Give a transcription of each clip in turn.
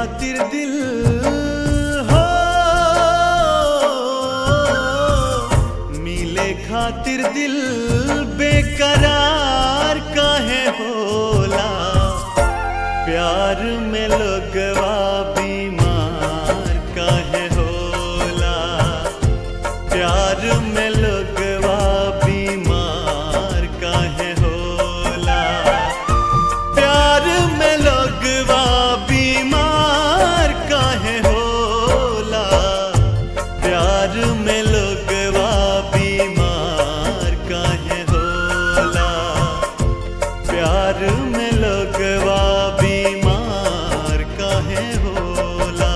खातिर दिल हो मिले खातिर दिल बेकरार काहे होला प्यार में लोगवा बीमार काहे होला प्यार में लोगवा बीमार काहे होला प्यार में लोगवा बीमार काहे होला प्यार में लोगवा बीमार काहे होला प्यार में लोगवा बीमार काहे होला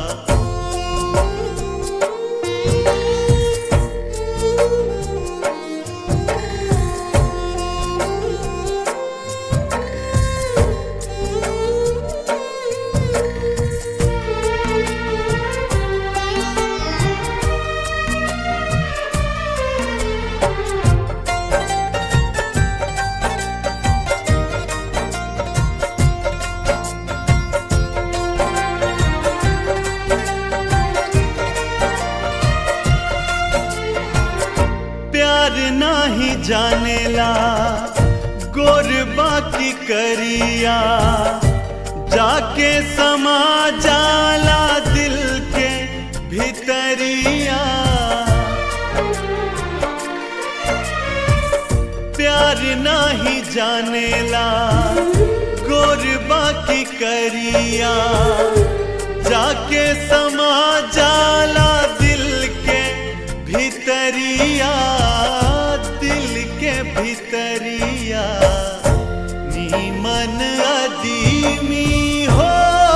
प्यार नाही जानेला गोर बाकी करिया जाके समा जाला दिल के भितरिया प्यार नाही जानेला गोर बाकी करिया जाके समा जाला दिल के भितरिया दिल के भितरिया नीमन अदीमी हो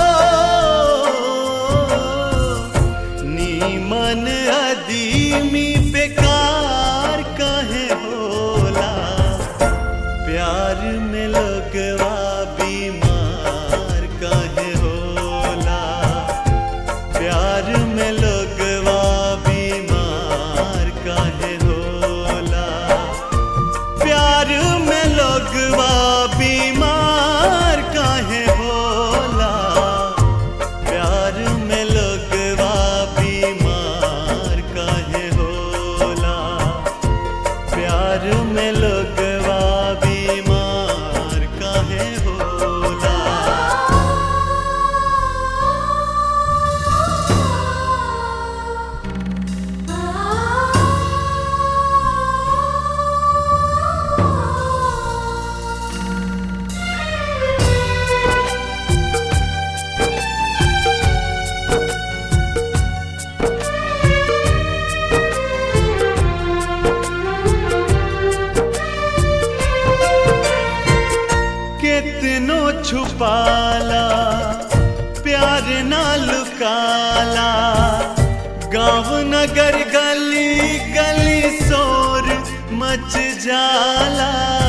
नीमन अदीमी बेकार कहे होला प्यार में लगवा बीमार काहे होला प्यार में लगवा बीमार काहे होला प्यार में लगवा बीमार काहे होला प्यार में लगवा बीमार काहे होला प्यार में लगवा बीमार काहे होला कितनो छुपाला प्यार ना लुकाला गांव नगर गली गली शोर मच जाला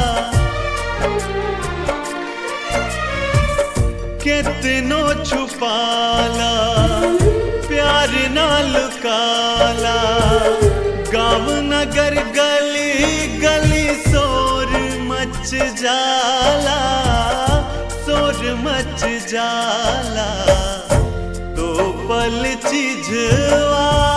कितनो छुपाला प्यार ना लुकाला गांव नगर गली गली शोर मच जाला शोर मच जाला तो पल चिझवा